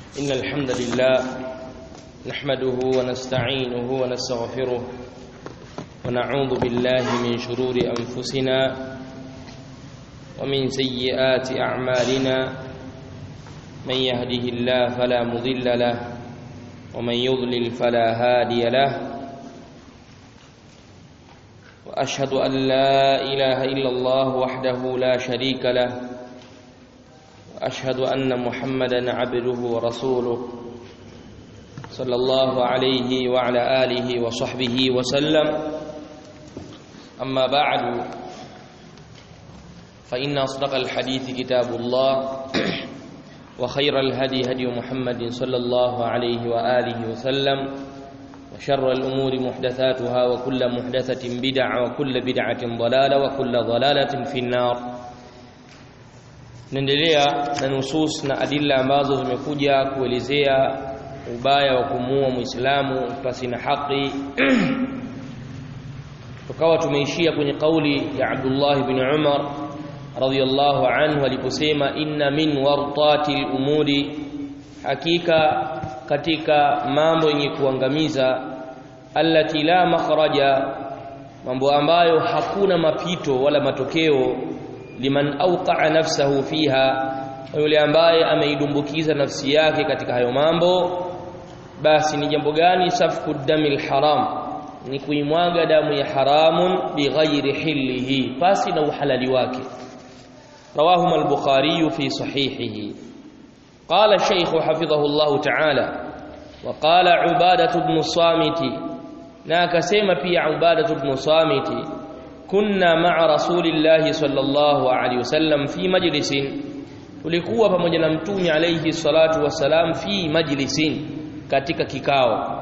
إن الحمد لله نحمده ونستعينه ونستغفره ونعوذ بالله من شرور أنفسنا ومن سيئات أعمالنا من يهده الله فلا مضل له ومن يضلل فلا هادي له وأشهد أن لا إله إلا الله وحده لا شريك له واشهد ان محمدا عبده ورسوله صلى الله عليه وعلى اله وصحبه وسلم اما بعد فان اصدق الحديث كتاب الله وخير الهدي هدي محمد صلى الله عليه واله وسلم وشر الامور محدثاتها وكل محدثه بدعه وكل بدعه ضلاله وكل ضلاله في النار naendelea na nusus na adilla ambazo zimekuja kuelezea ubaya wa kumuua muislamu pasi na haki tukawa tumeishia kwenye kauli ya Abdullah ibn Umar radhiyallahu anhu aliposema inna min wartati al-umuri hakika katika mambo yenye kuangamiza allati la makhraja mambo ambayo hakuna mapito wala matokeo liman awqa'a nafsahu fiha yule ambaye ameidumbukiza nafsi yake katika hayo mambo basi ni jambo gani safku damil haram ni kuimwaga damu ya haramun bighairi hillihi pasi na uhalali wake rawahu al-bukhari fi sahihihi قال الشيخ حفظه الله تعالى وقال عبادة بن الصامت ناكسيما في عبادة بن صامت kunna ma'a rasulillahi sallallahu alaihi wasallam fi majlisin tulikuwa pamoja na mtume alayhi salatu wasalam fi majlisin katika kikao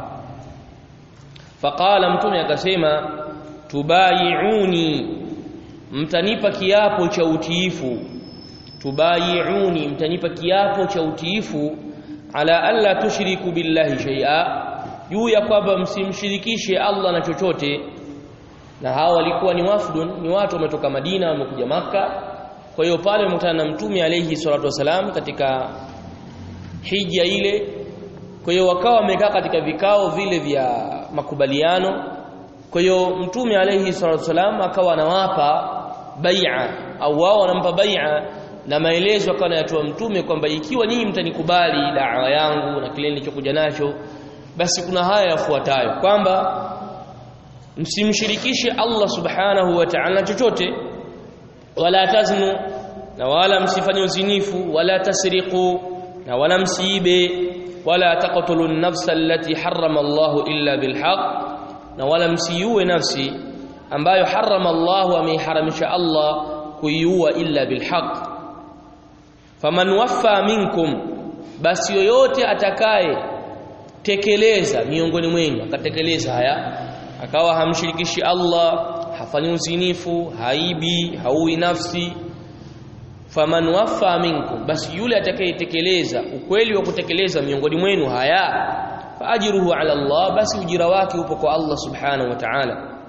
faqala mtume akasema tubayiuni mtanipa kiapo cha utiifu tubayiuni mtanipa kiapo cha utiifu ala alla tushriku billahi shay'a juu ya kwamba msimshirikishe Allah na chochote na hawa walikuwa ni wafdun ni watu wametoka Madina wamekuja maka kwa hiyo pale wamekutana na mtume alayhi salatu wasalam katika hija ile kwa hiyo wakawa wamekaa katika vikao vile vya makubaliano kwa hiyo mtume alayhi salatu wasalam akawa anawapa bai'a au wao wanampa bai'a na maelezo akawa anayatoa mtume kwamba ikiwa nyinyi mtanikubali da'wa yangu na kile nilichokuja nacho basi kuna haya yafuatayo kwamba msimshirikishe Allah subhanahu wa ta'ala chochote wala taznu na wala msifanye uzinifu wala tasriqu na wala msiibe wala taqtulu an-nafsa allati harrama Allah illa bilhaq na wala msiue nafsi ambayo harrama Allah ameiharamisha Allah kuiua illa bilhaq faman waffa minkum basi yoyote atakaye tekeleza miongoni mwenu akatekeleza haya akawa hamshirikishi Allah hafanyi uzinifu haibi haui nafsi faman wafa minkum basi yule atakayetekeleza ukweli wa kutekeleza miongoni mwenu haya faajruhu ala Allah basi ujira wake upo kwa Allah subhanahu wa ta'ala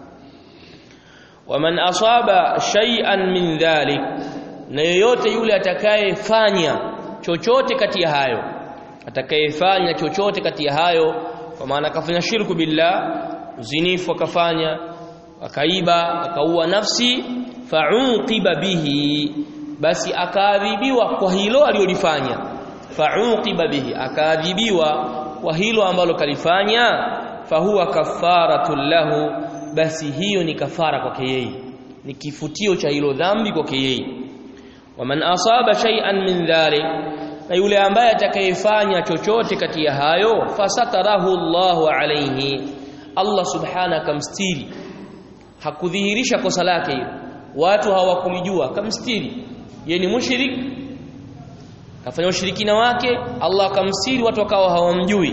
waman asaba shay'an min dhalik na yoyote yule atakayefanya chochote kati ya hayo atakayefanya chochote kati ya hayo kwa maana akafanya shirku billah uzinifu akafanya akaiba akaua nafsi fa'uqiba bihi basi akaadhibiwa kwa hilo alilolifanya fa'uqiba bihi akaadhibiwa kwa hilo ambalo kalifanya fahuwa kafaratul lahu basi hiyo ni kafara kwake yeye ni kifutio cha hilo dhambi kwake yeye waman asaba shay'an min dhalik na yule ambaye atakayefanya chochote kati ya hayo fasatarahu Allahu alayhi Allah subhana akamstiri hakudhihirisha kosa lake hilo watu hawakulijua kamstiri yeye ni mushrik kafanya ushirikina wake Allah akamstiri watu wakawa hawamjui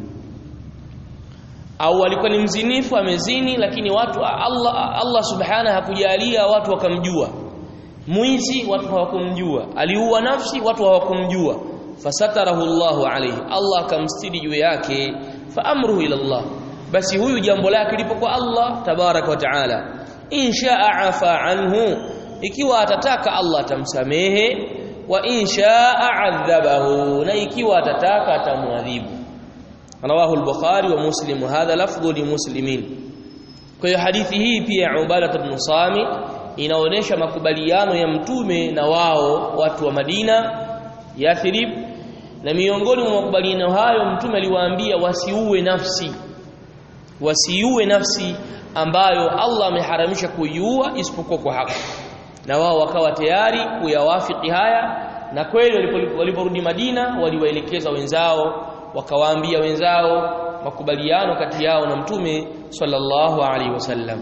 au alikuwa ni mzinifu amezini lakini watu Allah Allah subhana hakujalia watu wakamjua mwizi watu hawakumjua aliua nafsi watu hawakumjua fasatarahu Allahu alayhi Allah akamstiri juu yake fa amruhu ila Allah basi huyu jambo lake lipo kwa Allah tabaraka wa taala inshaa afa anhu ikiwa atataka Allah atamsamehe wa in shaa adhabahu na ikiwa atataka atamwadhibu rawahu al-bukhari wa muslim hadha lafdhu li muslimin kwa hiyo hadithi hii pia ya Ubadah ibn Samit inaonesha makubaliano ya mtume na wao watu wa Madina Yathrib na miongoni mwa makubaliano hayo mtume aliwaambia wasiue nafsi wasiue nafsi ambayo Allah ameharamisha kuiua isipokuwa kwa haki na wao wakawa tayari kuyawafiki haya na kweli waliporudi Madina waliwaelekeza wenzao wakawaambia wenzao makubaliano kati yao na mtume sallallahu alaihi wasallam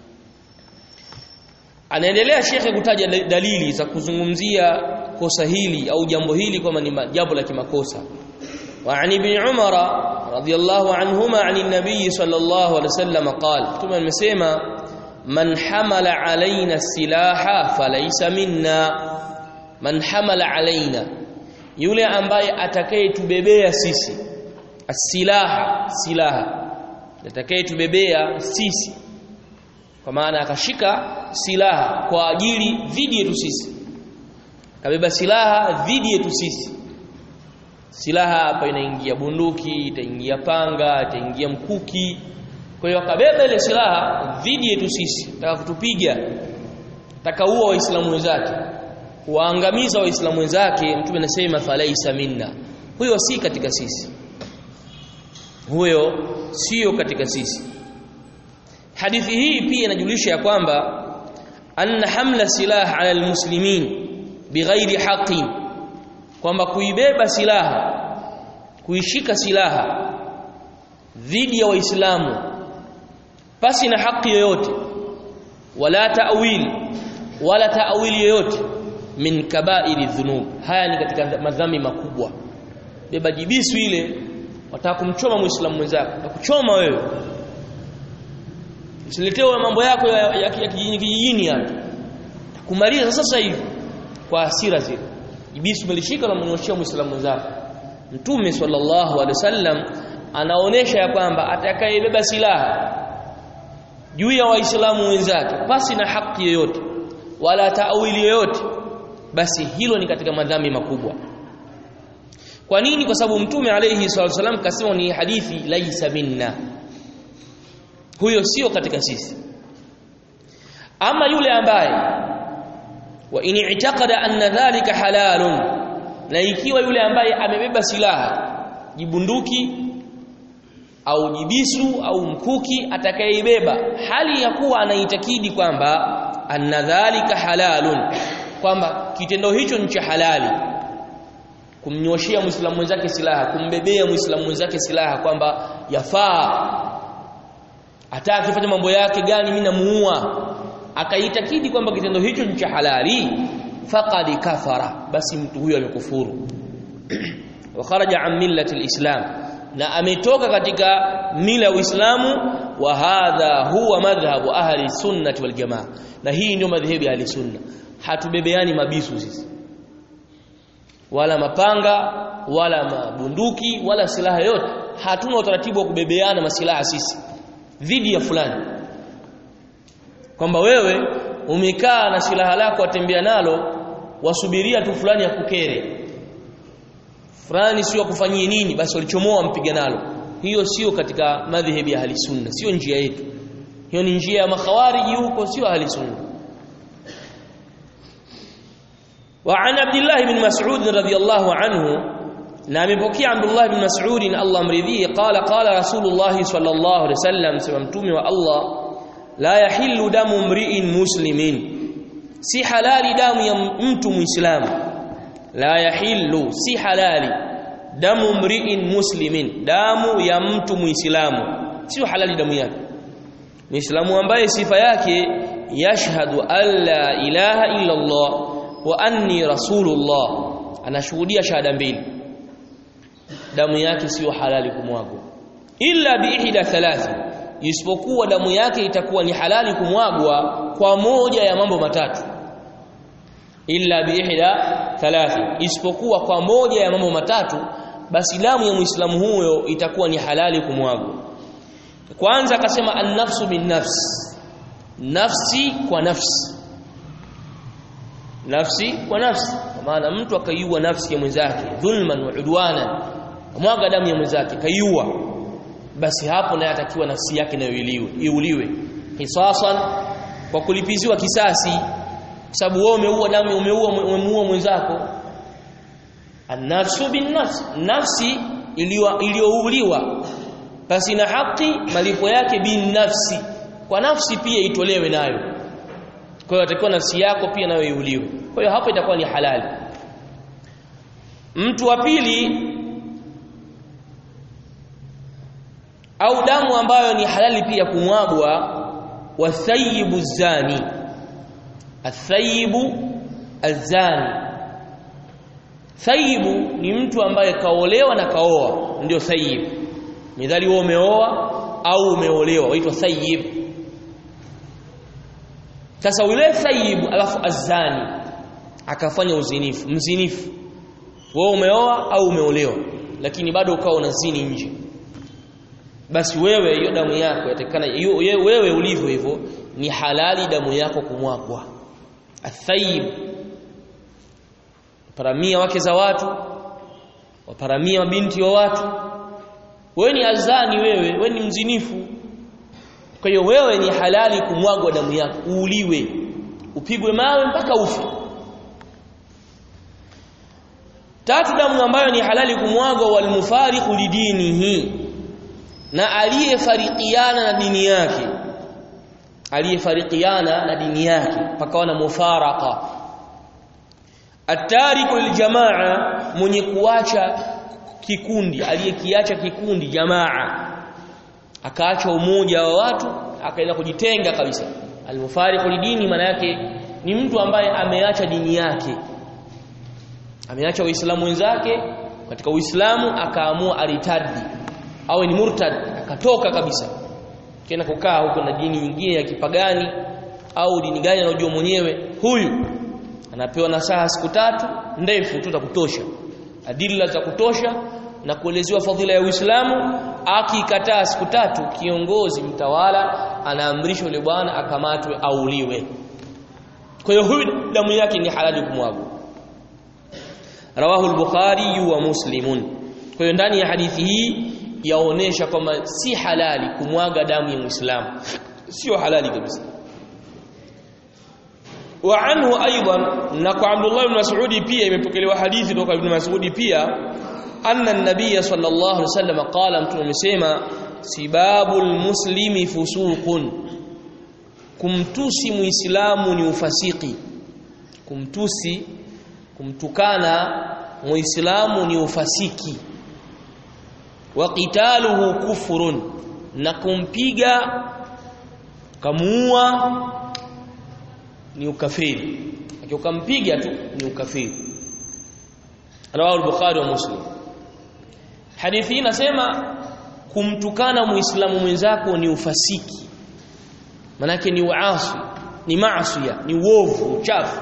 anaendelea shekhe kutaja dalili za kuzungumzia kosa hili au jambo hili kama ni jambo la kimakosa وعن ابن عمر رضي الله عنهما عن النبي صلى الله عليه وسلم قال ثم المسيما من حمل علينا السلاح فليس منا من حمل علينا yule ambaye atakayetubebea sisi asilaha silaha atakayetubebea sisi kwa maana akashika silaha kwa ajili dhidi yetu sisi kabeba silaha dhidi yetu sisi silaha hapa inaingia bunduki itaingia panga itaingia mkuki kwa hiyo akabeba ile silaha dhidi yetu sisi taka kutupiga takaua waislamu wenzake kuwaangamiza waislamu wenzake mtume anasema falaisa minna huyo si katika sisi huyo sio katika sisi hadithi hii pia inajulisha ya kwamba anna hamla silah ala almuslimin bighairi haqqin kwamba kuibeba silaha kuishika silaha dhidi ya waislamu pasi na haki yoyote wala ta'wil wala ta'wili yoyote min kaba'iri dhunub haya ni katika madhambi makubwa beba jibisu ile wataka kumchoma muislamu mwenzako atakuchoma wewe usiletewe mambo yako ya, ya, ya kijijini kijijini hapa kumaliza sasa hivi kwa hasira zile jibisu umelishika na mnyoshia muislamu mwenzako mtume sallallahu alaihi wasallam anaonesha ya kwamba atakayebeba silaha juu ya waislamu wenzake pasi na haki yoyote wala taawili yoyote basi hilo ni katika madhambi makubwa kwa nini kwa sababu mtume alayhi salatu wasallam kasema ni hadithi laisa minna huyo sio katika sisi ama yule ambaye wa in i'taqada anna dhalika halalun na ikiwa yule ambaye amebeba silaha jibunduki au jibisu au mkuki atakayeibeba hali ya kuwa anaitakidi kwamba anna dhalika halalun kwamba kitendo hicho ni cha halali kumnyoshia muislamu mwenzake silaha kumbebea muislamu mwenzake silaha kwamba yafaa hata akifanya mambo yake gani mimi namuua akaitakidi kwamba kitendo hicho ni cha halali faqad kafara basi mtu huyo amekufuru wa kharaja an millati alislam na ametoka katika mila ya Uislamu wa hadha huwa madhhabu ahli sunnati wal jamaa na hii ndio madhehebu ya ahli sunna hatubebeani mabisu sisi wala mapanga wala mabunduki wala silaha yote hatuna utaratibu wa kubebeana masilaha sisi dhidi ya fulani kwamba wewe umekaa na silaha lako watembea nalo wasubiria tu fulani akukere fulani sio akufanyie nini basi walichomoa mpiga nalo hiyo sio katika madhehebu ya ahli sunna sio njia yetu hiyo ni njia ya makhawariji huko sio ahli sunna وعن عبد الله بن مسعود رضي الله عنه na amepokea Abdullah ibn Mas'ud Allah amridhie qala qala Rasulullah sallallahu alaihi wasallam sema mtume wa Allah la yahillu damu mri'in muslimin si halali damu ya mtu muislamu la yahillu si halali damu mri'in muslimin damu ya mtu muislamu sio halali damu yake muislamu ambaye sifa yake yashhadu alla ilaha illa Allah wa anni rasulullah anashuhudia shahada mbili damu yake sio halali kumwagwa illa biihda thalathi isipokuwa damu yake itakuwa ni halali kumwagwa kwa moja ya mambo matatu illa biihda thalathi isipokuwa kwa moja ya mambo matatu basi damu ya muislamu huyo itakuwa ni halali kumwagwa kwanza akasema an-nafsu bin nafs nafsi kwa nafsi nafsi kwa nafsi kwa maana mtu akaiua nafsi ya mwenzake dhulman wa udwana mwaga damu ya mwenzake kaiua basi hapo naye atakiwa nafsi yake nayo iliwe iuliwe hisasan kwa kulipiziwa kisasi kwa sababu wewe umeua damu umeua umemuua mwenzako an-nafsu bin-nafs nafsi iliyouliwa basi na haki malipo yake bin-nafsi kwa nafsi pia itolewe nayo kwa hiyo atakiwa nafsi yako pia nayo iuliwe kwa hiyo hapo itakuwa ni halali mtu wa pili au damu ambayo ni halali pia kumwagwa wathayibu zani athayibu azani thayibu ni mtu ambaye kaolewa na kaoa ndio thayib midhali wewe umeoa au umeolewa waitwa thayib sasa yule thayib alafu azani akafanya uzinifu mzinifu wewe umeoa au umeolewa lakini bado ukawa unazini nje basi wewe hiyo damu yako yatakana wewe ulivyo hivyo ni halali damu yako kumwagwa athayib paramia wake za watu waparamia mabinti wa watu wewe ni azani wewe wewe ni mzinifu kwa hiyo wewe ni halali kumwagwa damu yako uuliwe upigwe mawe mpaka ufe tatu damu ambayo ni halali kumwagwa walmufariqu lidinihi na aliyefarikiana na dini yake aliyefarikiana na dini yake pakawa na mufaraka atariku liljamaa mwenye kuacha kikundi aliyekiacha kikundi jamaa akaacha umoja wa watu akaenda kujitenga kabisa almufariqu lidini maana yake ni mtu ambaye ameacha dini yake ameacha uislamu wenzake katika uislamu akaamua aritadi awe ni murtad akatoka kabisa kena kukaa huko na dini nyingine ya kipagani au dini gani anajua mwenyewe huyu anapewa nasaha siku tatu ndefu tu za kutosha adilla za kutosha na kuelezewa fadhila ya Uislamu akikataa siku tatu kiongozi mtawala anaamrisha yule bwana akamatwe auliwe kwa hiyo huyu damu yake ni halali kumwaga rawahu al-bukhari wa muslimun kwa hiyo ndani ya hadithi hii yaonesha kwamba si halali kumwaga damu ya Muislamu sio halali kabisa wa anhu aidan na kwa Abdullah ibn Mas'ud pia imepokelewa hadithi kutoka Ibn Mas'ud pia anna an-nabiy sallallahu alaihi wasallam qala mtume amesema sibabul muslimi fusuqun kumtusi muislamu ni ufasiki kumtusi kumtukana muislamu ni ufasiki wa qitaluhu kufrun na kumpiga kamuua ni ukafiri akiukampiga tu ni ukafiri rawahu al-bukhari wa muslim hadithi hii inasema kumtukana muislamu mwenzako ni ufasiki manake ni uasi ni maasi ni uovu uchafu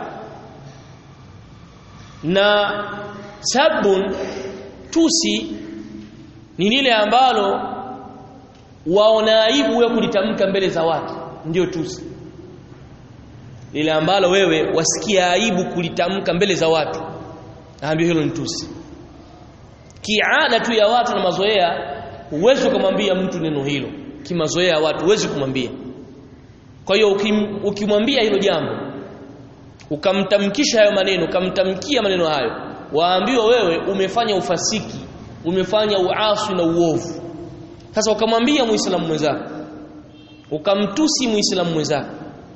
na sabun tusi ni lile ambalo waona aibu wewe kulitamka mbele za watu ndio tusi lile ambalo wewe wasikia aibu kulitamka mbele za watu naambia hilo ni tusi kiada tu ya watu na mazoea huwezi kumwambia mtu neno hilo kimazoea ya watu huwezi kumwambia kwa hiyo ukimwambia hilo jambo ukamtamkisha hayo maneno ukamtamkia maneno hayo waambiwa wewe umefanya ufasiki umefanya uasi na uovu sasa ukamwambia muislamu mwenzako ukamtusi muislamu mwenzako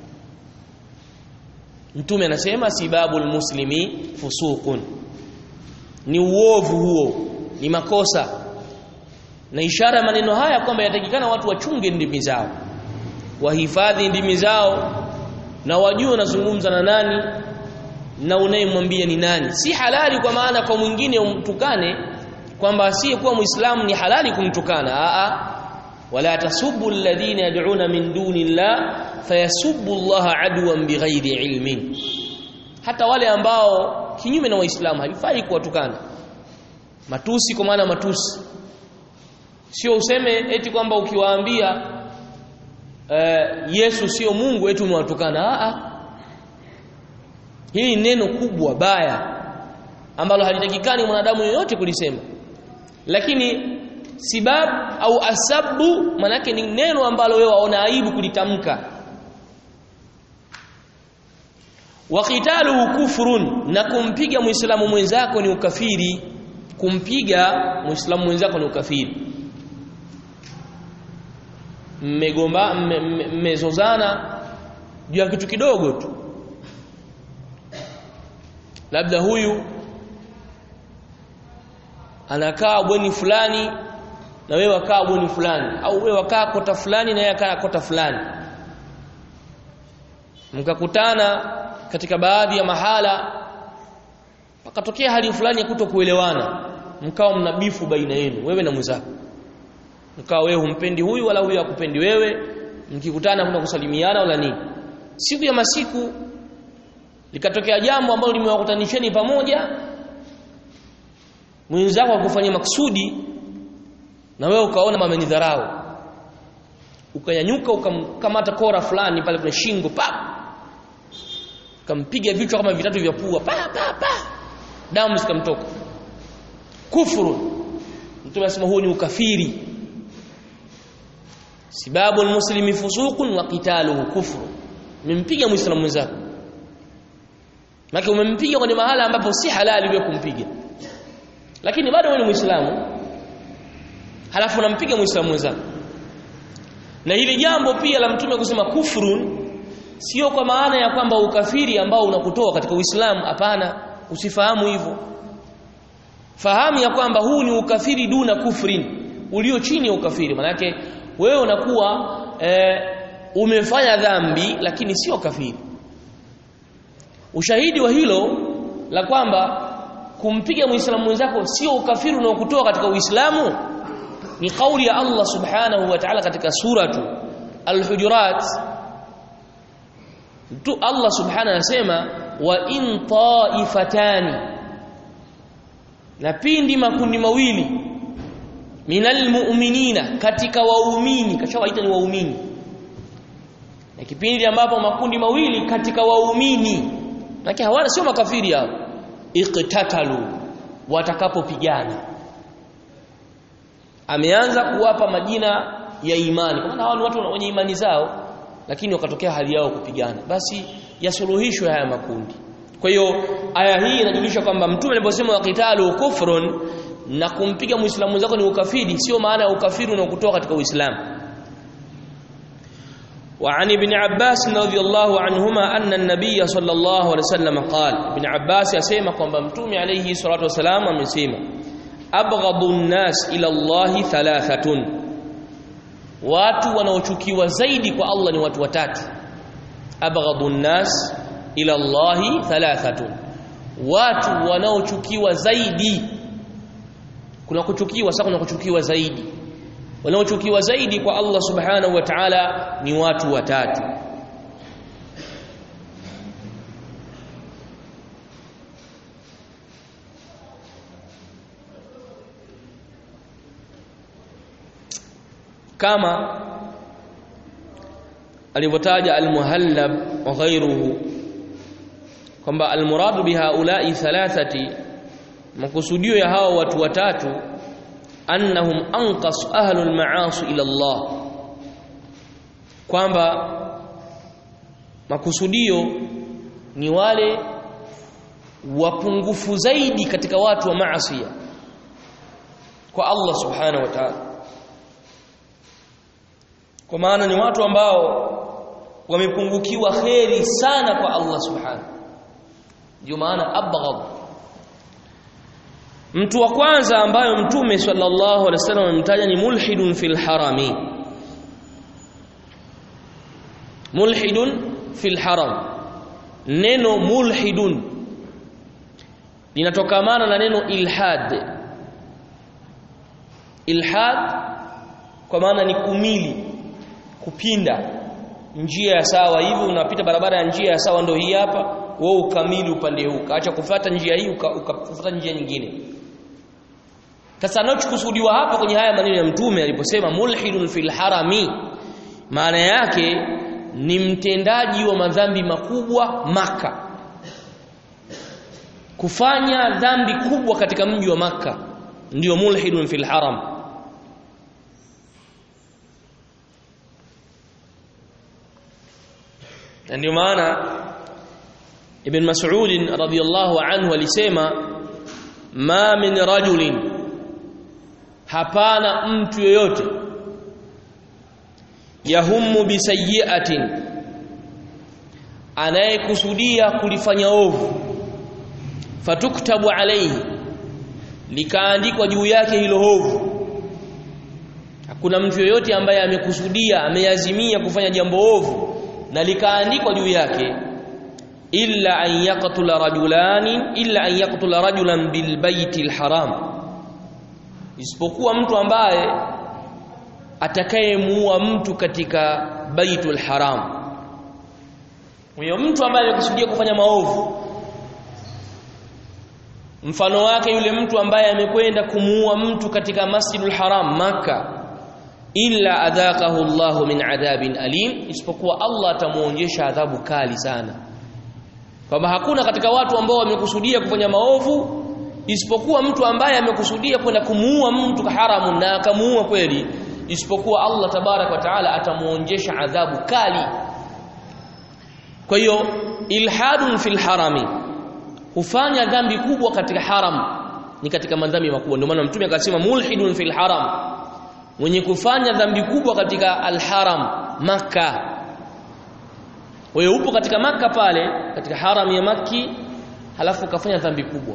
mtume anasema sibabul muslimi fusuqun ni uovu huo ni makosa na ishara ya maneno haya kwamba yatakikana watu wachunge ndimi zao wahifadhi ndimi zao na wajue unazungumza na nani na unayemwambia ni nani si halali kwa maana kwa mwingine umtukane kwamba asiyekuwa muislamu ni halali kumtukana a a wala tasubbu alladhina yad'una min duni llah fayasubbu allaha adwan bighairi ilmin hata wale ambao kinyume na waislamu haifai kuwatukana matusi kwa maana matusi sio useme eti kwamba ukiwaambia uh, Yesu sio Mungu eti umewatukana a a hili ni neno kubwa baya ambalo halitakikani mwanadamu yoyote kulisema lakini sibab au asabu manake ni neno ambalo wewe waona aibu kulitamka wa qitaluhu kufrun na kumpiga muislamu mwenzako ni ukafiri kumpiga muislamu mwenzako ni ukafiri mmegomba mmezozana juu ya kitu kidogo tu labda huyu anakaa bweni fulani na wewe wakaa bweni fulani au wewe wakaa kota fulani na yeye akaa kota fulani mkakutana katika baadhi ya mahala pakatokea hali fulani ya kutokuelewana mkawa mnabifu baina yenu wewe na mwenzako mkawa wewe humpendi huyu wala huyu hakupendi wewe mkikutana kuna kusalimiana wala nini siku ya masiku likatokea jambo ambalo limewakutanisheni pamoja mwenzako akufanyia maksudi na wewe ukaona mamenidharau ukanyanyuka ukamkamata kora fulani pale kwenye shingo pa kampiga vichwa kama vitatu vya pua pa pa pa damu zikamtoka kufuru mtume anasema huo ni ukafiri sibabu almuslimi fusuqun wa qitaluhu kufru umempiga muislamu mwenzako Maki umempiga kwenye mahala ambapo si halali wewe kumpiga. Lakini bado wewe ni Muislamu. Halafu unampiga Muislamu mwenzako. Na hili jambo pia la mtume kusema kufrun sio kwa maana ya kwamba ukafiri ambao unakutoa katika Uislamu hapana usifahamu hivyo. Fahamu ya kwamba huu ni ukafiri duna kufrin ulio chini ya ukafiri manake wewe unakuwa e, umefanya dhambi lakini sio kafiri ushahidi wa hilo la kwamba kumpiga muislamu mwenzako sio ukafiri unaokutoa katika uislamu ni kauli ya Allah subhanahu wa ta'ala katika suratu al-hujurat tu Allah subhanahu anasema wa in ta'ifatani na pindi makundi mawili minal mu'minina katika waumini kashawaita ni waumini na kipindi ambapo makundi mawili katika waumini Maana hawana sio makafiri hao. Iqtatalu watakapopigana. Ameanza kuwapa majina ya imani. Kwa maana hao ni watu wenye imani zao lakini wakatokea hali yao kupigana. Basi yasuluhishwe haya makundi. Kwa hiyo aya hii inajulisha kwamba mtume aliposema waqitalu kufrun na kumpiga muislamu wenzako ni ukafiri sio maana ya ukafiri unaokutoa katika Uislamu. وعن ابن عباس رضي الله عنهما أن النبي صلى الله عليه وسلم قال ابن عباس يسمى kwamba mtume alayhi salatu wasalam amesema abghadu an-nas ila Allah thalathatun watu wanaochukiwa zaidi kwa Allah ni watu watatu abghadu an-nas ila Allah thalathatun watu wanaochukiwa zaidi kuna kuchukiwa sasa kuna kuchukiwa zaidi wanaochukiwa zaidi kwa Allah subhanahu wa ta'ala ni watu watatu kama alivyotaja al-muhallab wa ghayruhu kwamba al-muradu bihaula'i thalathati makusudio ya hao watu watatu annahum anqas ahlul ma'asi ila Allah kwamba makusudio ni wale wapungufu zaidi katika watu wa maasi kwa Allah subhanahu wa ta'ala kwa maana ni watu ambao wamepungukiwa kheri sana kwa Allah subhanahu ndio maana abghad mtu wa kwanza ambayo mtume sallallahu alaihi wasallam amemtaja ni mulhidun fil harami mulhidun fil haram neno mulhidun linatokamana na neno ilhad ilhad kwa maana ni kumili kupinda njia ya sawa hivi unapita barabara ya njia ya sawa ndio hii hapa wewe ukamili upande huu kaacha kufuata njia hii ukafuata uka njia nyingine sasa anachokusudiwa hapa kwenye haya maneno ya mtume aliposema mulhidun fil harami maana yake ni mtendaji wa madhambi makubwa maka kufanya dhambi kubwa katika mji wa maka ndio mulhidun fil haram na ndio maana ibn mas'ud radhiyallahu anhu alisema ma min rajulin hapana mtu yoyote yahummu bisayyi'atin anayekusudia kulifanya ovu fatuktabu alayhi likaandikwa juu yake hilo ovu hakuna mtu yoyote ambaye amekusudia ameazimia kufanya jambo ovu na likaandikwa juu yake illa an yaqtula rajulani illa an yaqtula rajulan bil baitil haram isipokuwa mtu ambaye atakayemuua mtu katika baitul haram huyo mtu ambaye amekusudia kufanya maovu mfano wake yule mtu ambaye amekwenda kumuua mtu katika masjidul haram maka illa adhaqahu Allah min adhabin alim isipokuwa Allah atamuonyesha adhabu kali sana kwamba hakuna katika watu ambao wamekusudia kufanya maovu isipokuwa mtu ambaye amekusudia kwenda kumuua mtu haramu na akamuua kweli isipokuwa Allah tabarak wa taala atamuonjesha adhabu kali kwa hiyo ilhadun fil harami hufanya dhambi kubwa katika haram ni katika madhambi makubwa ndio maana mtume akasema mulhidun fil haram mwenye kufanya dhambi kubwa katika alharam maka wewe upo katika maka pale katika haram ya maki halafu ukafanya dhambi kubwa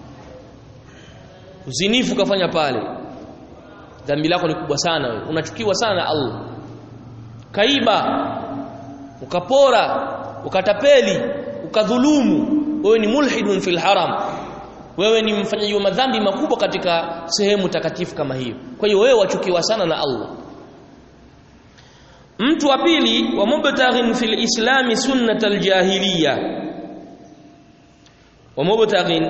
uzinifu ukafanya pale dhambi lako ni kubwa sana wewe unachukiwa sana na Allah kaiba ukapora ukatapeli ukadhulumu wewe ni mulhidun fil haram wewe ni mfanyaji wa madhambi makubwa katika sehemu takatifu kama hiyo kwa hiyo wewe wachukiwa sana na Allah mtu wa pili wa mubtaghin fil islami sunnatal jahiliya wa mubtaghin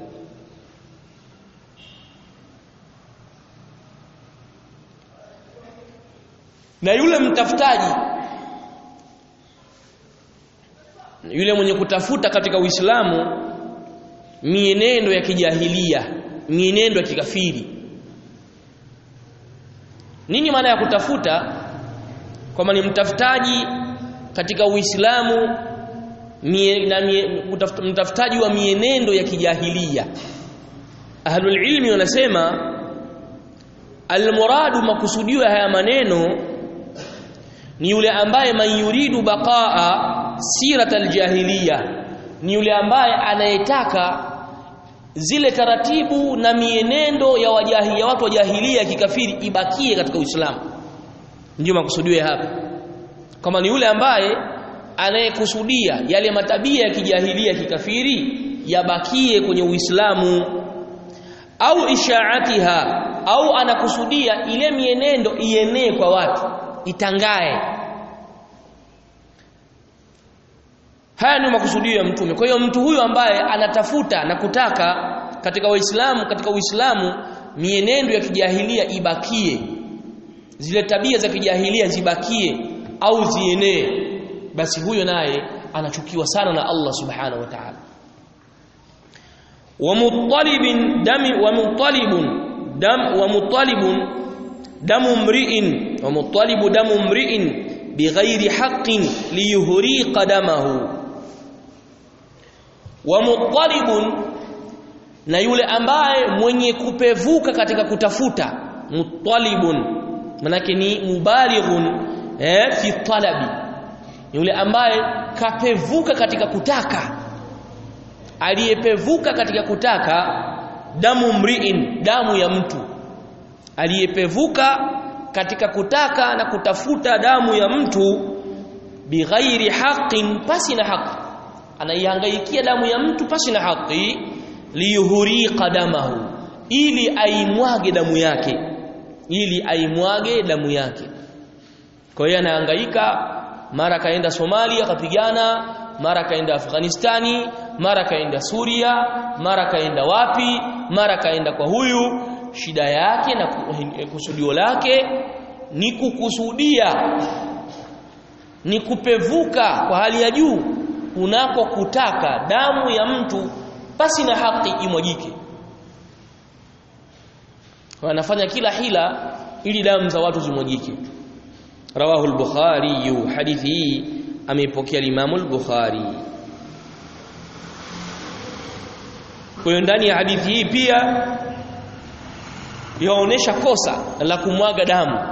na yule mtafutaji yule mwenye kutafuta katika Uislamu mienendo ya kijahilia mienendo ya kikafiri nini maana ya kutafuta kwamba ni mtafutaji katika Uislamu mie, na mie, mtafutaji wa mienendo ya kijahilia ahlul ilmi wanasema almuradu makusudio ya haya maneno ni yule ambaye man yuridu baqaa sirat aljahiliya ni yule ambaye anayetaka zile taratibu na mienendo ya wajahi ya watu wa jahilia kikafiri ibakie katika Uislamu ndio makusudio ya hapa kama ni yule ambaye anayekusudia yale matabia ya kijahilia kikafiri yabakie kwenye Uislamu au ishaatiha au anakusudia ile mienendo ienee kwa watu itangae haya ni makusudio ya mtume kwa hiyo mtu huyu ambaye anatafuta na kutaka katika waislamu katika uislamu mienendo ya kijahilia ibakie zile tabia za kijahilia zibakie au zienee basi huyo naye anachukiwa sana na Allah subhanahu wa ta'ala wa muttalibin dami wa muttalibun dam wa muttalibun damu mri'in wa muttalibu damu mri'in bighairi haqqin liyuhriqa damahu wa muttalibun na yule ambaye mwenye kupevuka katika kutafuta muttalibun manake ni mubalighun eh fi talabi yule ambaye kapevuka katika kutaka aliyepevuka katika kutaka damu mriin damu ya mtu aliyepevuka katika kutaka na kutafuta damu ya mtu bighairi haqqin pasi na haki anaihangaikia damu ya mtu pasi na haki liyuhuriqa damahu ili aimwage damu yake ili aimwage damu yake kwa hiyo anahangaika mara kaenda Somalia kapigana mara kaenda Afghanistani mara kaenda Suria mara kaenda wapi mara kaenda kwa huyu shida yake na kusudio lake ni kukusudia ni kupevuka kwa hali ya juu unako kutaka damu ya mtu basi na haki imwajike wanafanya kila hila ili damu za watu zimwajike rawahu al-bukhari hadithi hii ameipokea Imam al-Bukhari kwa ndani ya hadithi hii pia yaonesha kosa la kumwaga damu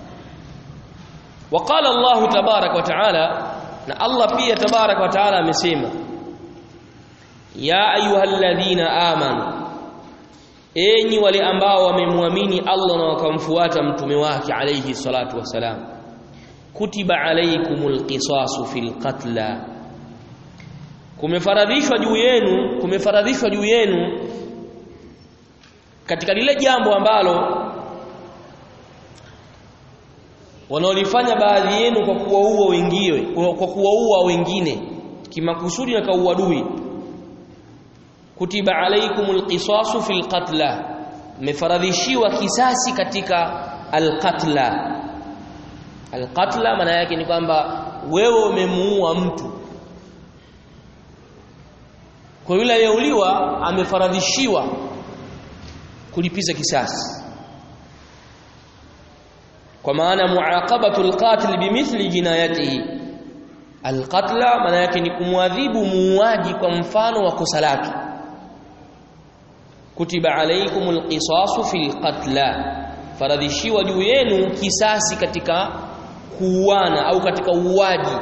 وقال الله تبارك وتعالى na Allah pia تبارك وتعالى amesema ya ayyuhalladhina amanu enyi wale ambao wamemwamini Allah na wakamfuata mtume wake alayhi salatu wasalam kutiba alaykumul qisasu fil qatla kumefaradhishwa juu yenu kumefaradhishwa juu yenu katika lile jambo ambalo wanaolifanya baadhi yenu kwa kuwaua wengine kwa kuwaua wengine kimakusudi na kauadui kutiba alaykumul qisasu fil qatla mefaradhishiwa kisasi katika alqatla alqatla maana yake ni kwamba wewe umemuua mtu kwa yule aliyeuliwa amefaradhishiwa kulipiza kisasi kwa maana muaqabatu alqatil bimithli jinayatihi alqatla maana yake ni kumwadhibu muuaji kwa mfano wa kosa lake kutiba alaykumul qisasu fil qatla faradhishiwa juu yenu kisasi katika kuuana au katika uuaji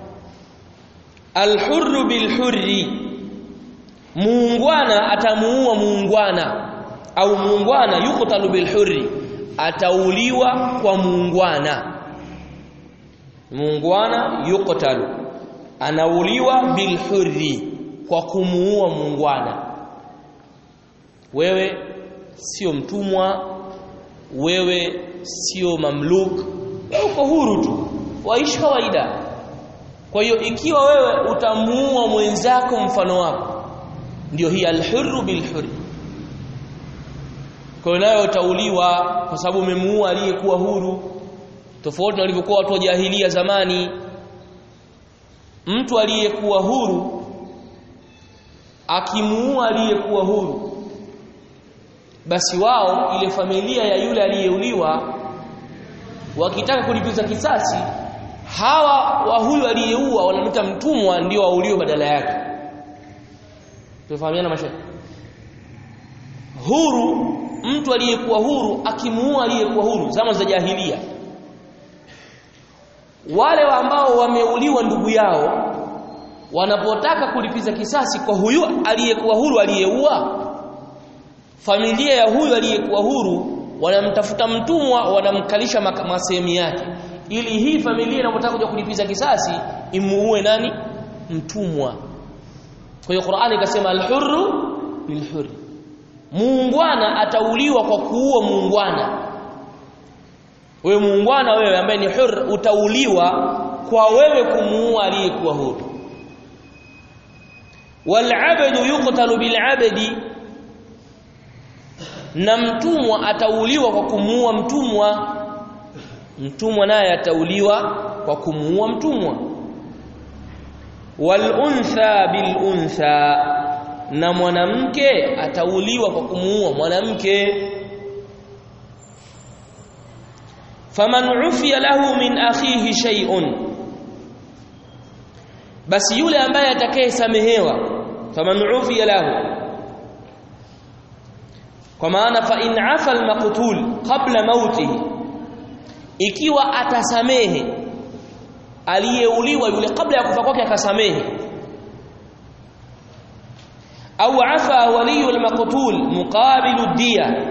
alhurru bilhurri muungwana atamuua muungwana au muungwana yuqtalu bilhurri atauliwa kwa muungwana muungwana yuqtalu anauliwa bilhurri kwa kumuua muungwana wewe sio mtumwa wewe sio mamluk wewe uko huru tu waishi kawaida kwa hiyo ikiwa wewe utamuua mwenzako mfano wako ndio hii alhurru bilhurri kwa hiyo nayo utauliwa kwa sababu umemuua aliyekuwa huru tofauti na walivyokuwa watu wa jahilia zamani mtu aliyekuwa huru akimuua aliyekuwa huru basi wao ile familia ya yule aliyeuliwa wakitaka kulipiza kisasi hawa wa huyu aliyeua wanamta mtumwa ndio wauliwe badala yake tufahamiana mashaikh huru mtu aliyekuwa huru akimuua aliyekuwa huru zama za jahilia wale wa ambao wameuliwa ndugu yao wanapotaka kulipiza kisasi kwa huyu aliyekuwa huru aliyeua familia ya huyu aliyekuwa huru wanamtafuta mtumwa wanamkalisha masehemu yake ili hii familia inapotaka kuja kulipiza kisasi imuue nani mtumwa kwa hiyo Qur'ani ikasema al-hurru bil-hurri muungwana atauliwa kwa kuua muungwana wewe muungwana wewe ambaye ni hur utauliwa kwa wewe kumuua aliyekuwa huru wal'abdu yuqtalu bil'abdi na mtumwa atauliwa kwa kumuua mtumwa mtumwa naye atauliwa kwa kumuua mtumwa wal untha bil untha na mwanamke atauliwa kwa kumuua mwanamke faman ufiya lahu min akhihi shay'un basi yule ambaye atakayesamehewa faman ufiya lahu kwa maana fa in afa almaqtul qabla mautihi ikiwa atasamehe aliyeuliwa yule kabla ya kufa kwake akasamehe au afa waliyu almaqtul muqabilu diya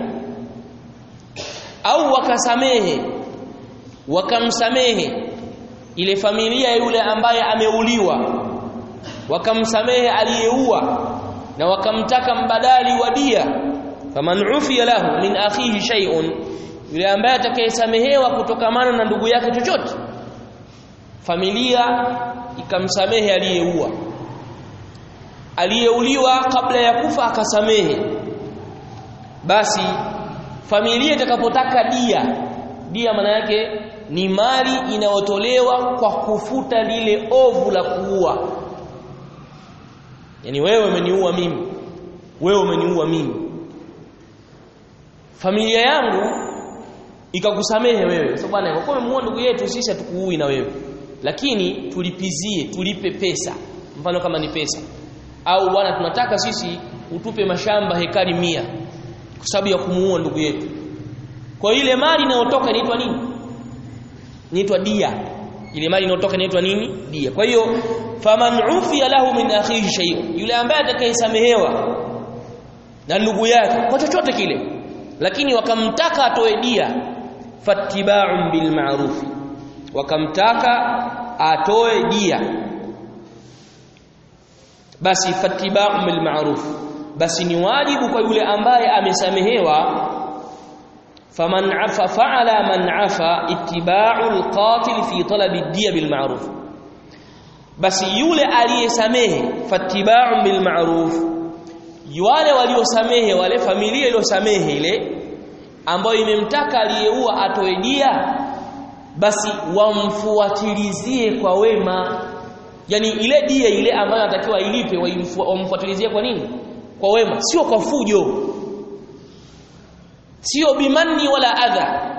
au wakasamehe wakamsamehe ile familia yule ambaye ameuliwa wakamsamehe aliyeua na wakamtaka mbadali wa dia faman ufiya lahu min akhihi shay'un yule ambaye atakayesamehewa kutokamana na ndugu yake chochote familia ikamsamehe aliyeua aliyeuliwa kabla ya kufa akasamehe basi familia itakapotaka dia dia maana yake ni mali inayotolewa kwa kufuta lile ovu la kuua yani wewe umeniua mimi wewe umeniua mimi familia yangu ikakusamehe wewe so bwana kwa kuwa umemuua ndugu yetu sisi hatukuui na wewe lakini tulipizie tulipe pesa mfano kama ni pesa au bwana tunataka sisi utupe mashamba hekari mia kwa sababu ya kumuua ndugu yetu kwa ile mali inayotoka inaitwa nini inaitwa dia ile mali inayotoka inaitwa nini dia kwa hiyo faman ufiya lahu min akhihi shay yule ambaye atakayesamehewa na ndugu yake kwa chochote kile lakini wakamtaka atoe dia fattiba'un bil ma'ruf wakamtaka atoe dia basi fattiba'un bil ma'ruf basi ni wajibu kwa yule ambaye amesamehewa faman afa fa'ala man afa ittiba'u al-qatil fi talab ad-diya bil ma'ruf basi yule aliyesamehe fattiba'un bil ma'ruf wale waliosamehe wale familia iliyosamehe ile ambayo imemtaka aliyeua atoe dia basi wamfuatilizie kwa wema yani ile dia ile ambayo anatakiwa ilipe wamfuatilizie kwa nini kwa wema sio kwa fujo sio bimanni wala adha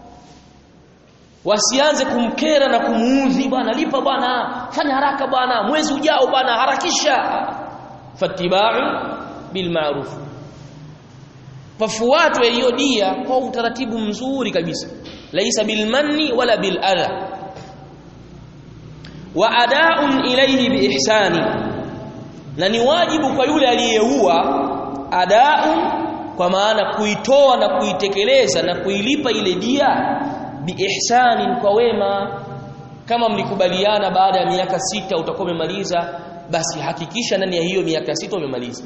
wasianze kumkera na kumuudhi bwana lipa bwana fanya haraka bwana mwezi ujao bwana harakisha fatiba'u bil ma'ruf pafuatwe hiyo dia kwa utaratibu mzuri kabisa laisa bil manni wala bil adha wa ada'un ilayhi bi ihsani na ni wajibu kwa yule aliyeua ada'un kwa maana kuitoa na kuitekeleza na kuilipa ile dia bi ihsanin kwa wema kama mlikubaliana baada ya miaka sita utakuwa umemaliza basi hakikisha ndani ya hiyo miaka sita umemaliza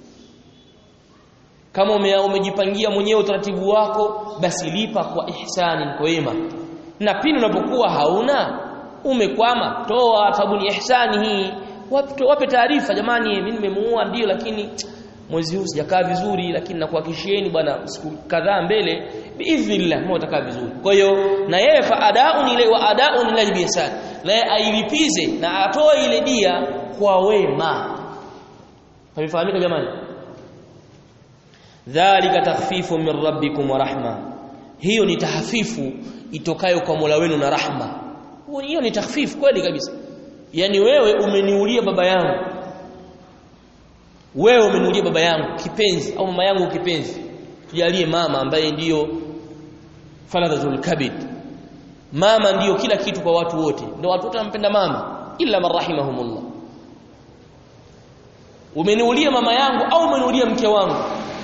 kama ume, umejipangia mwenyewe utaratibu wako basi lipa kwa ihsani kwa wema na pindi unapokuwa hauna umekwama toa sababu ni ihsani hii wape, wape taarifa jamani mimi nimemuua ndio lakini mwezi huu sijakaa vizuri lakini nakuhakikishieni bwana siku kadhaa mbele biidhnillah mimi utakaa vizuri kwa hiyo na yeye fa adaun ile wa adaun ila biihsan na yeye ailipize na atoe ile dia kwa wema Havifahamika jamani dhalika takhfifu min rabbikum wa rahma hiyo ni tahfifu itokayo kwa Mola wenu na rahma hiyo ni takhfifu kweli kabisa yani wewe umeniulia baba yangu wewe umeniulia baba yangu kipenzi au mama yangu kipenzi tujalie mama ambaye ndiyo faradhatul kabid mama ndiyo kila kitu kwa watu wote ndio watu wote wanampenda mama illa man rahimahumullah umeniulia mama yangu au umeniulia mke wangu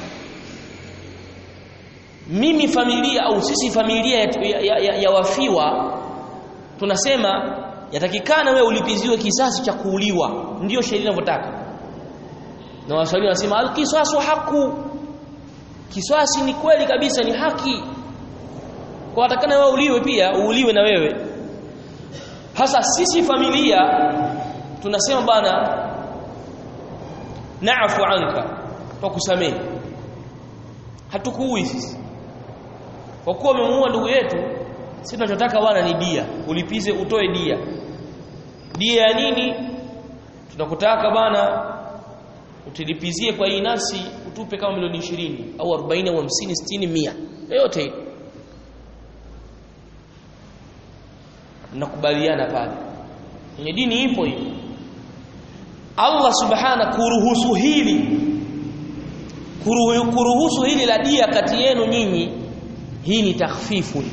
mimi familia au sisi familia ya, ya, ya, ya wafiwa tunasema yatakikana wewe ulipiziwe kisasi cha kuuliwa ndiyo sheria inavyotaka na waswahili wanasema alqisasu haku kiswasi ni kweli kabisa ni haki kwa watakana wewe uliwe pia uuliwe na wewe hasa sisi familia tunasema bana naafu anka kwa kusamehe hatukuui sisi kwa kuwa umemuua ndugu yetu sisi tunachotaka bwana ni dia ulipize utoe dia dia ya nini tunakutaka bana utilipizie kwa hii nafsi utupe kama milioni 20 au 40 au 50 60 100 yote mnakubaliana pale kwenye dini ipo hiyo Allah subhana kuruhusu hili kuruhusu hili la dia kati yenu nyinyi hii ni takhfifu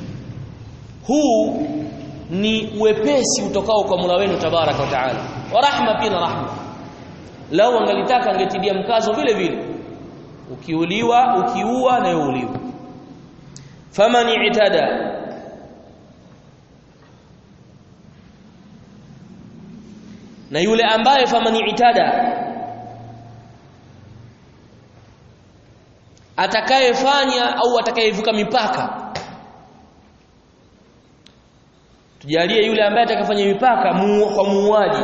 huu ni wepesi utokao kwa Mola wenu tabaraka wa taala wa rahma pia na rahma lao angalitaka angetidia mkazo vile vile ukiuliwa ukiua na uliwa faman itada na yule ambaye faman itada atakayefanya au atakayevuka mipaka tujalie yule ambaye atakayefanya mipaka mu, kwa muuaji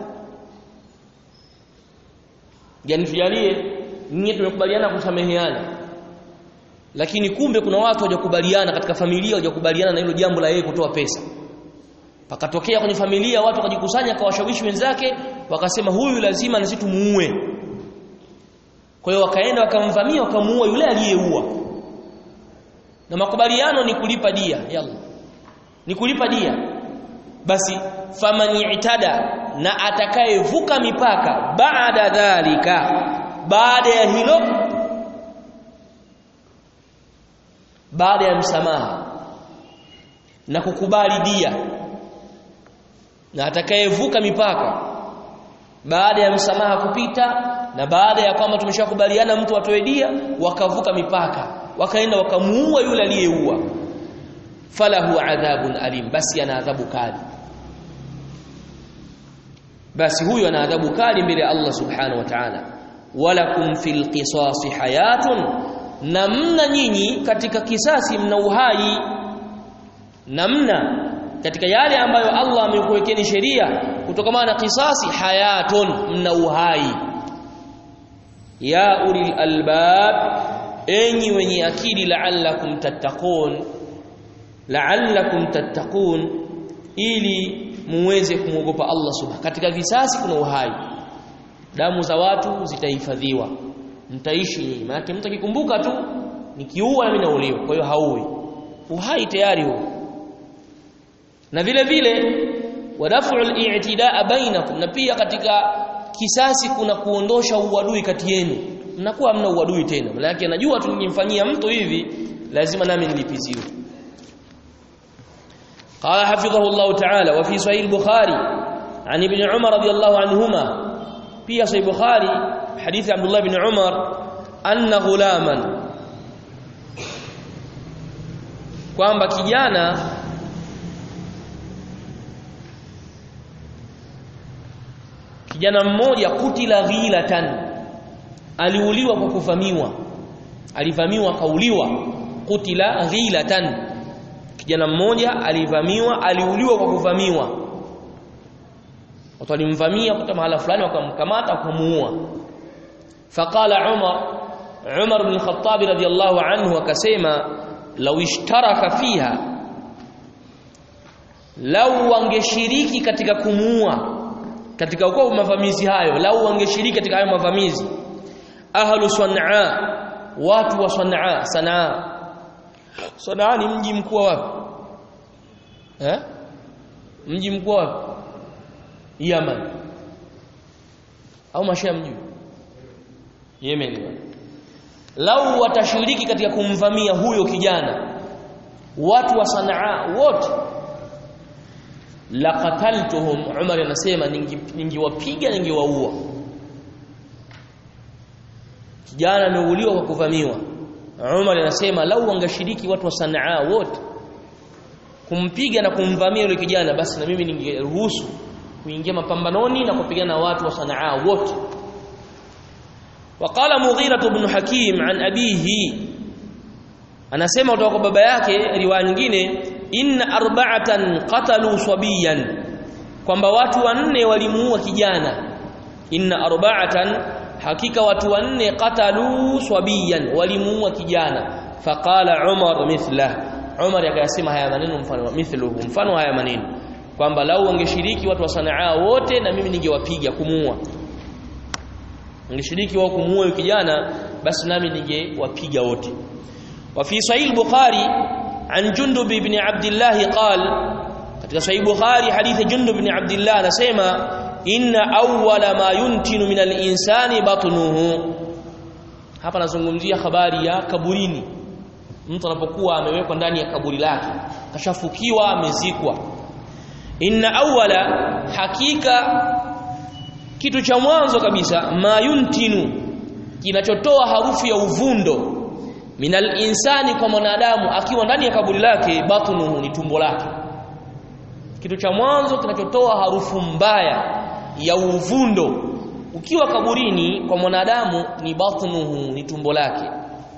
yani tujalie nyinyi tumekubaliana kusameheana lakini kumbe kuna watu hawajakubaliana katika familia hawajakubaliana na hilo jambo la yeye kutoa pesa pakatokea kwenye familia watu wakajikusanya kwa washawishi wenzake wakasema huyu lazima na sisi tumuue kwa hiyo wakaenda wakamvamia wakamuua yule aliyeua na makubaliano ni kulipa dia yalla ni kulipa dia basi faman itada na atakayevuka mipaka baada dhalika baada ya hilo baada ya msamaha na kukubali dia na atakayevuka mipaka baada ya msamaha kupita na baada ya kwamba tumeshakubaliana mtu atoe dia wakavuka mipaka wakaenda wakamuua yule aliyeua falahu adhabun alim basi ana adhabu kali basi huyo ana adhabu kali mbele ya Allah subhanahu wa ta'ala walakum fil qisasi hayatun namna nyinyi katika kisasi mna uhai namna katika yale ambayo Allah amekuwekeni sheria kutokana na kisasi hayatun mna uhai ya ulil albab enyi wenye akili la'allakum tattaqun la'allakum tattaqun ili muweze kumwogopa Allah subhanahu katika visasi kuna uhai damu za watu zitahifadhiwa mtaishi nyinyi maana mtu akikumbuka tu nikiua na mimi nauliwa kwa hiyo hauwi uhai tayari huo na vile vile wadafu al-i'tidaa bainakum na pia katika kisasi kuna kuondosha uadui kati yenu mnakuwa hamna uadui tena maana yake najua tu nikimfanyia mtu hivi lazima nami nilipiziwe قال حفظه الله تعالى وفي صحيح البخاري عن ابن عمر رضي الله عنهما في صحيح البخاري حديث عبد الله بن عمر أن غلاما kwamba kijana kijana mmoja kutila ghilatan aliuliwa kwa kuvamiwa alivamiwa kauliwa kutila ghilatan kijana mmoja alivamiwa aliuliwa kwa kuvamiwa watu walimvamia kutoka mahala fulani wakamkamata wakamuua faqala umar umar bin khattab radiyallahu anhu akasema law ishtaraka fiha lau wangeshiriki katika kumuua katika ukoo mavamizi hayo lau wangeshiriki katika hayo mavamizi ahlu sanaa watu wa sanaa sanaa sanaa ni mji mkuu wapi eh mji mkuu wapi Yaman au mashia mji Yemen lau watashiriki katika kumvamia huyo kijana watu wa sanaa wote laqataltuhum Umar anasema ningiwapiga ningiwaua kijana ameuliwa kwa kuvamiwa Umar anasema lau wangeshiriki watu wa Sanaa wote kumpiga na kumvamia yule kijana basi na mimi ningeruhusu kuingia mapambanoni na kupigana na watu wa Sanaa wote وقال مغيرة بن حكيم عن أبيه anasema kutoka kwa baba yake riwaya nyingine inna arba'atan qatalu sabiyan kwamba watu wanne walimuua kijana inna arba'atan hakika watu wanne qatalu sabiyan walimuua kijana faqala umar mithla umar akasema haya maneno mfano mithluhu mfano haya maneno kwamba lau wangeshiriki watu wa sanaa wote na mimi ningewapiga kumuua ngeshiriki wao kumuua kijana basi nami ningewapiga wote وفي صحيح البخاري عن جندب بن عبد الله قال katika sahih bukhari hadithi jundub ibn abdullah anasema inna awwala ma yuntinu min al-insani batnuhu hapa nazungumzia habari ya kaburini mtu anapokuwa amewekwa ndani ya kaburi lake kashafukiwa amezikwa inna awwala hakika kitu cha mwanzo kabisa ma yuntinu kinachotoa harufu ya uvundo minal insani kwa mwanadamu akiwa ndani ya kaburi lake batnuhu ni tumbo lake kitu cha mwanzo kinachotoa harufu mbaya ya uvundo ukiwa kaburini kwa mwanadamu ni batnuhu ni tumbo lake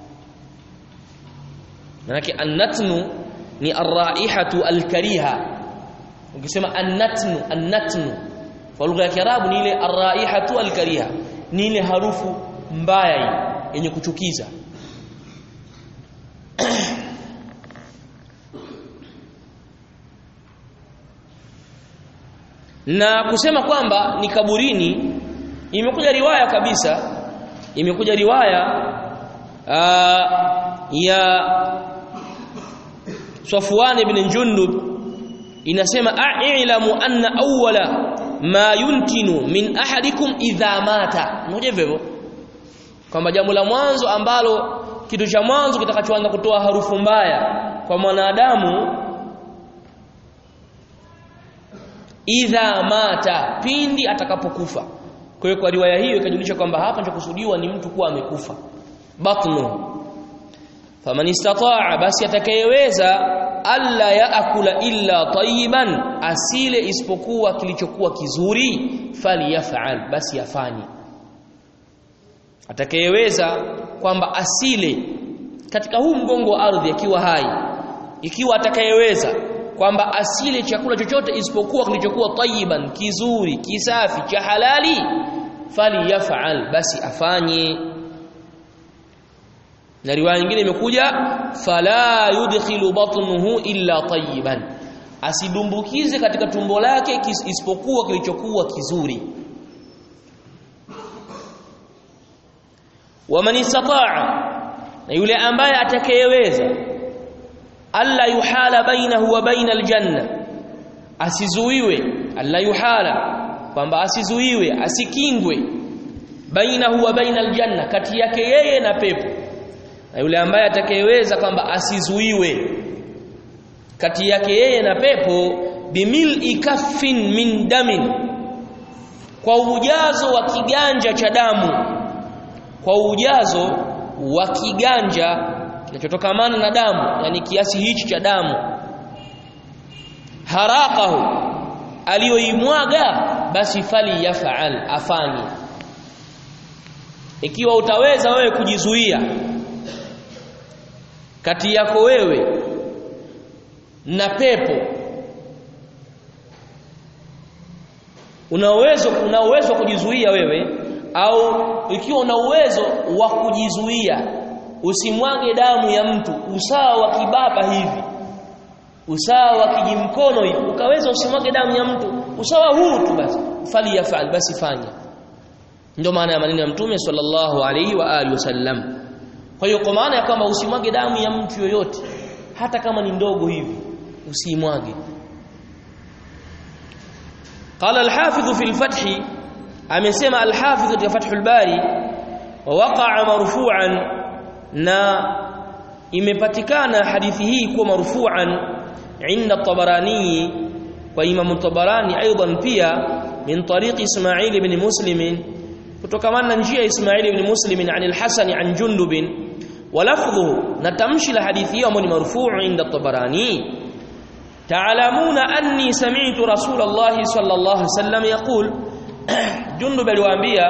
manake annatnu ni arraihatu alkariha ukisema annatnu annatnu kwa lugha ya kiarabu ni ile arraihatu alkariha ni ile harufu mbaya yenye kuchukiza na kusema kwamba ni kaburini imekuja riwaya kabisa imekuja riwaya aa, ya Safwan ibn Jundub inasema a'lamu anna awwala ma yuntinu min ahadikum idha mata mmoja hivyo kwamba jambo la mwanzo ambalo kitu cha mwanzo kitakachoanza kutoa harufu mbaya kwa mwanadamu idha mata pindi atakapokufa kwa hiyo kwa riwaya hiyo ikajulisha kwamba hapa kinachokusudiwa ni mtu kuwa amekufa batnu faman istataa basi atakayeweza alla yaakula illa tayyiban asile isipokuwa kilichokuwa kizuri falyafal basi afanye atakayeweza kwamba asile katika huu mgongo wa ardhi akiwa hai ikiwa atakayeweza kwamba asile chakula chochote isipokuwa kilichokuwa tayyiban kizuri kisafi cha halali falyafal basi afanye na riwaya nyingine imekuja fala yudkhilu batnuhu illa tayyiban asidumbukize katika tumbo lake isipokuwa kilichokuwa kizuri waman istataa na yule ambaye atakayeweza alla yuhala bainahu wa baina aljanna asizuiwe alla yuhala kwamba asizuiwe asikingwe bainahu wa baina aljanna kati yake yeye na pepo na yule ambaye atakayeweza kwamba asizuiwe kati yake yeye na pepo bimil'i kaffin min damin kwa ujazo wa kiganja cha damu kwa ujazo wa kiganja kinachotokamana na damu yani kiasi hichi cha damu haraqahu aliyoimwaga basi fali yafaal afanye ikiwa utaweza wewe kujizuia kati yako wewe na pepo una uwezo una uwezo wa kujizuia wewe au ikiwa una uwezo wa kujizuia usimwage damu ya mtu usawa wa kibaba hivi usawa wa kijimkono hivi ukaweza usimwage damu ya mtu usawa huu tu basi fali yafal basi fanya ndio maana ya maneno ya mtume sallallahu alaihi wa alihi wasallam kwa hiyo kwa maana ya kwamba usimwage damu ya mtu yoyote hata kama ni ndogo hivi usimwage قال الحافظ في الفتح amesema al-Hafidh katika Fathul Bari waqa'a marfu'an na imepatikana hadithi hii kuwa marfu'an inda Tabarani kwa Imam Tabarani aidan pia min tariq Ismail ibn Muslim kutokana na njia Ismail ibn Muslim an al-Hasan an Jundub ولفظه نتمشي الحديث يوم مرفوع عند الطبراني تعلمون أني سمعت رسول الله صلى الله عليه وسلم يقول Jundub aliwaambia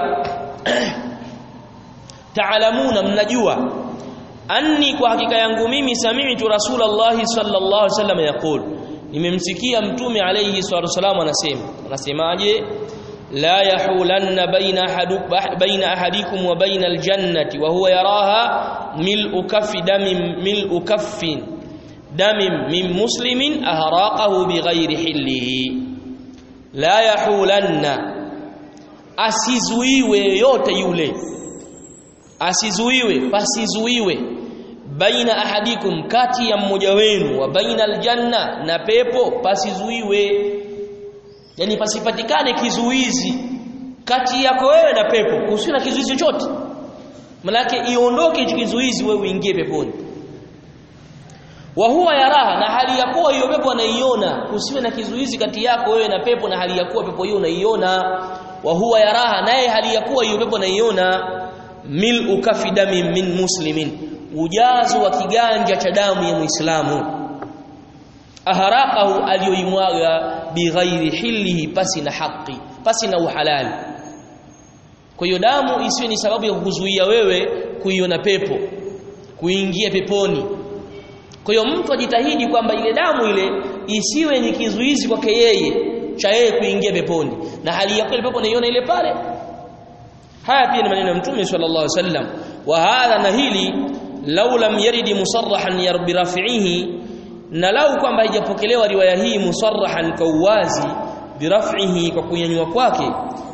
taalamuna mnajua anni kwa hakika yangu mimi sami'tu rasulullah sallallahu alaihi wasallam yaqul nimemsikia mtume alayhi salatu wasallam anasema anasemaje la yahulanna baina ahadu baina ahadikum wa baina aljannati wa huwa yaraha mil'u kaffi damin mil'u kaffin damin min muslimin ahraqahu bighairi hillihi la yahulanna asizuiwe yote yule asizuiwe pasizuiwe baina ahadikum kati ya mmoja wenu wa baina aljanna na pepo pasizuiwe yani pasipatikane kizuizi kati yako wewe na pepo usiwe na kizuizi chochote manake iondoke hicho kizuizi wewe uingie peponi wa huwa yaraha na hali ya kuwa hiyo pepo anaiona usiwe na kizuizi kati yako wewe na pepo na hali ya kuwa pepo hiyo unaiona wa huwa yaraha naye hali ya kuwa hiyo pepo anaiona mil ukafi dami min muslimin ujazo wa kiganja cha damu ya muislamu aharaqahu aliyoimwaga bighairi hillihi pasi na haki pasi na uhalali kwa hiyo damu isiwe ni sababu ya kukuzuia wewe kuiona pepo kuingia peponi kwa hiyo mtu ajitahidi kwamba ile damu ile isiwe ni kizuizi kwake yeye cha yeye kuingia peponi na hali ya kweli pepo naiona ile pale haya pia ni maneno ya mtume sallallahu alaihi wasallam wa hadha na hili law lam yarid musarrahan yarbi rafihi na lau kwamba haijapokelewa riwaya hii musarrahan kwa uwazi biraf'ihi kwa kunyanyua kwake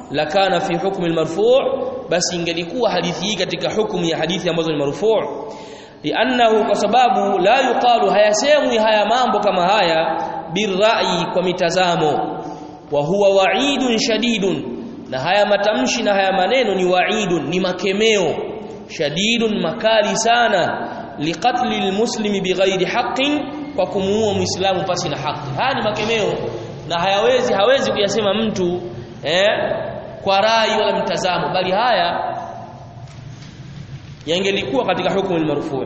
lakana fi hukmi almarfu' basi ingelikuwa hadithi hii katika hukumu ya hadithi ambazo ni marfu' li'annahu kwa sababu la yuqalu hayasemwi haya mambo kama haya birra'i kwa mitazamo wa huwa wa'idun shadidun na haya matamshi na haya maneno ni wa'idun ni makemeo shadidun makali sana liqatli almuslimi bighairi haqqin kwa kumuua muislamu pasi na haki haya ni makemeo na hayawezi hawezi kuyasema mtu eh kwa rai wala mtazamo bali haya yangelikuwa katika hukumu al-marfu'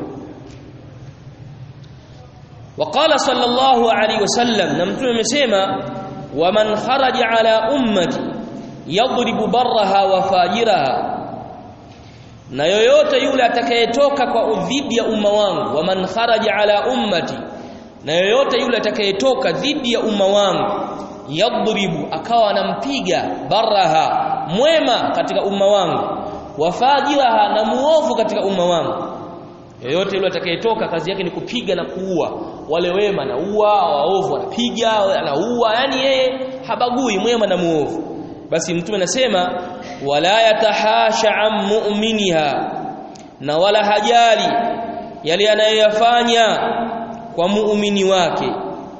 وقال صلى الله عليه وسلم na mtume amesema waman kharaja ala ummati yadribu barraha wa fajiraha na yoyote yule atakayetoka kwa udhidi ya umma wangu waman kharaja ala ummati na yoyote yule atakayetoka dhidi ya umma wangu yadribu akawa anampiga baraha mwema katika umma wangu wafajiraha na muovu katika umma wangu yoyote yule atakayetoka kazi yake ni kupiga na kuua wale wema na ua waovu anapiga anaua yani yeye habagui mwema na muovu basi mtume anasema wala yatahasha am mu'miniha na wala hajali yale anayoyafanya kwa muumini wake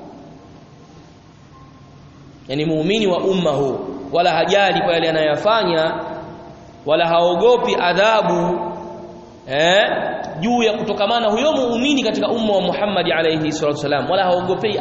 yani muumini wa umma huu wala hajali kwa yale anayoyafanya wala haogopi adhabu eh juu ya kutokamana huyo muumini katika umma wa Muhammad alayhi salatu wasalam wala haogopei